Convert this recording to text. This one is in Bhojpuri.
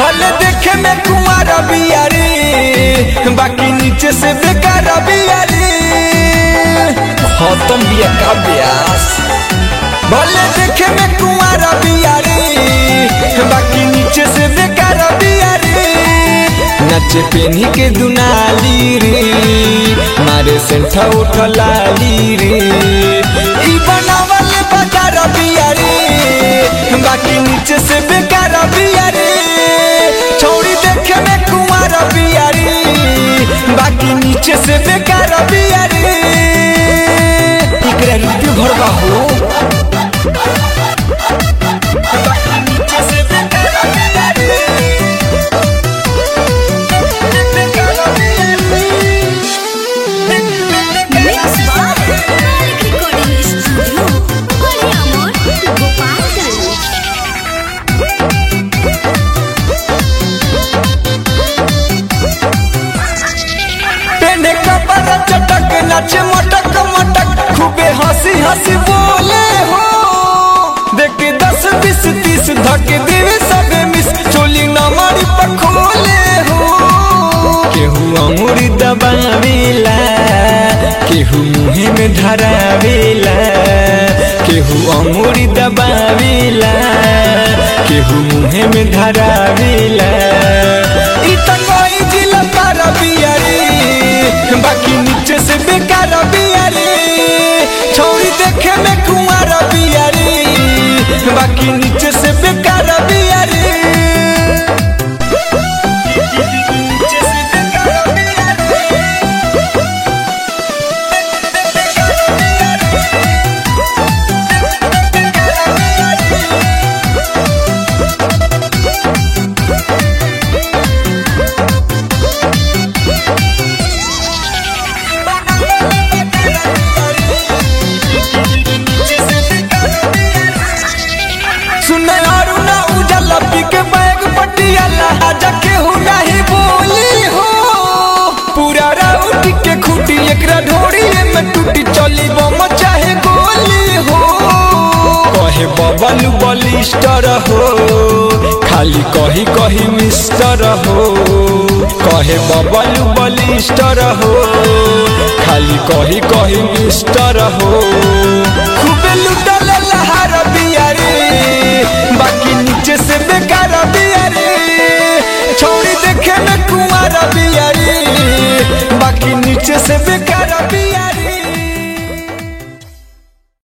भले देखे में कुमार बियारी बाकी नीचे से बेकार बियारी खत्म बिया का ब्यास भले देखे में कुमार बियारी बाकी नीचे से बेकार बियारी नचे पेनी के दुनाली रे मारे सेंठा उठलाली रे ई बनावल बाजार बियारी बाकी नीचे से बेकार बियारी छौड़ी देखे में कुमार बियारी बाकी नीचे से बेकार बियारी एकरा रुपये भरवा हो बाकी नीचे से बेकार बियारी Mix by Malik Recording Studio, Poliamor, Gopalganj. पेने कपड़ा चटक नाचे मटक मटक खूबे हंसी हंसी बोले हो देख के दस बीस तीस धक देवे सबे मिस चोली नमरी पखोले हो केहू अंगूरी दबावेला केहू मुहे में धरावेला केहू अंगूरी दबावेला केहू मुहे में धरावेला ई त कोई जिला पारा बियारी बाकी नीचे से बेकार बियारी छोड़ी देखे में कुमार बियारी बाकी नीचे से बेकार बियारी नीचे से बेकार बियारी। सुने और ना उजाला पी के बैग पटियाला आजा के हो नहीं बोली हो पूरा राउट के खूटी एकरा ढोड़ी में टूटी चली बम चाहे गोली हो कहे बबल बलिस्टर हो खाली कही कही मिस्टर हो कहे बबल बलिस्टर हो खाली कही कही मिस्टर हो खूबे लुटल लहार बियारी बाकी नीचे से बेकार बियारी छोड़ी देखे में कुमार बियारी बाकी नीचे से बेकार बियारी